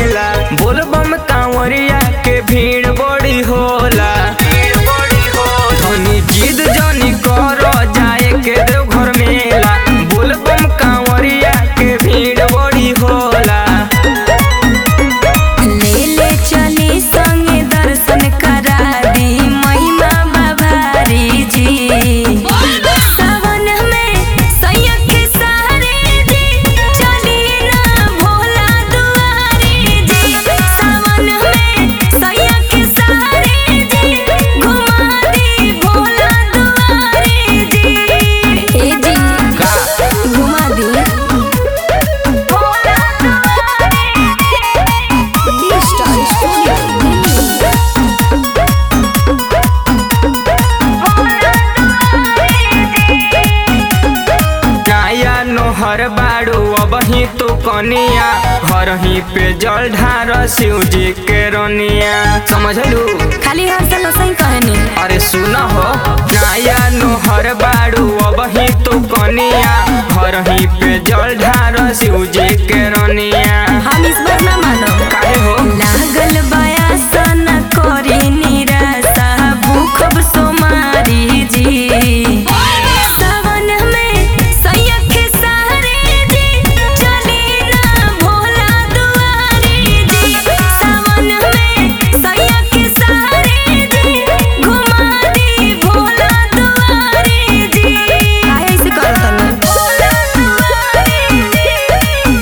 मेला बोलबम कांवरिया के भीड़ बड़ी होला धनी जिद जनी कर जाए के देवघर मेला बोलबम कांवरिया के भीड़ बड़ी होला ले ले चली संगे दर्शन करा दी महिमा बाबारी जी सावन में सैया के सहारे जी चली ना भोला दुआरी जी सावन में सैया के सहारे जी घुमा दी भोला दुआरी जी ए जी का घुमा दी भोला दुआरी जी स्टार स्टूडियो नाया नोहर बाड़ू अबही तो कनिया घर ही पे जल ढार शिव जी के रनिया समझलू खाली हर साल सही कहनी अरे सुन हो नाया नोहर बाड़ू अबही तो कनिया घर ही पे जल ढार शिव जी के रनिया हम इस बार ना मानो काहे हो लागल बयासन करी निराशा भूखब सोमारी जी सावन में सैया के सहारे जी चली ना भोला दुआरी जी सावन में सैया के सहारे जी घुमा दी भोला दुआरी जी काहे ऐसे करत ना भोला दुआरी जी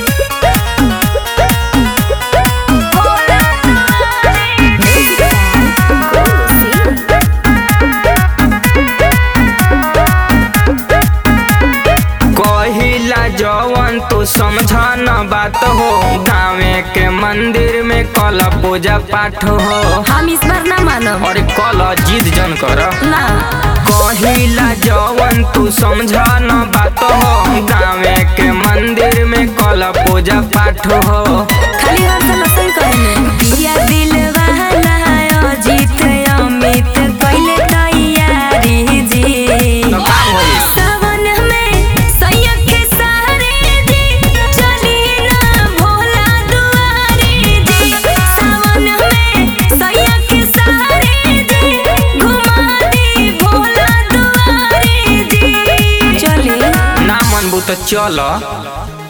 कहिला जवन तू समझ न बात हो गाँवे के मंदिर में कल पूजा पाठ हो हम इस बार ना मानो और कल जिद जन कर ना कहिला जवन तू समझ न बात हो गाँवे के मंदिर में कल पूजा पाठ हो खाली हर साल सही कहने पिया दिल वाला अजीत अमित पहले तैयारी जी तो का होई? सावन में सैया के सहारे जी चली ना भोला दुआरी जी सावन में सैया के सहारे जी घुमा दी भोला दुआरी जी चली ना मनबू तो चल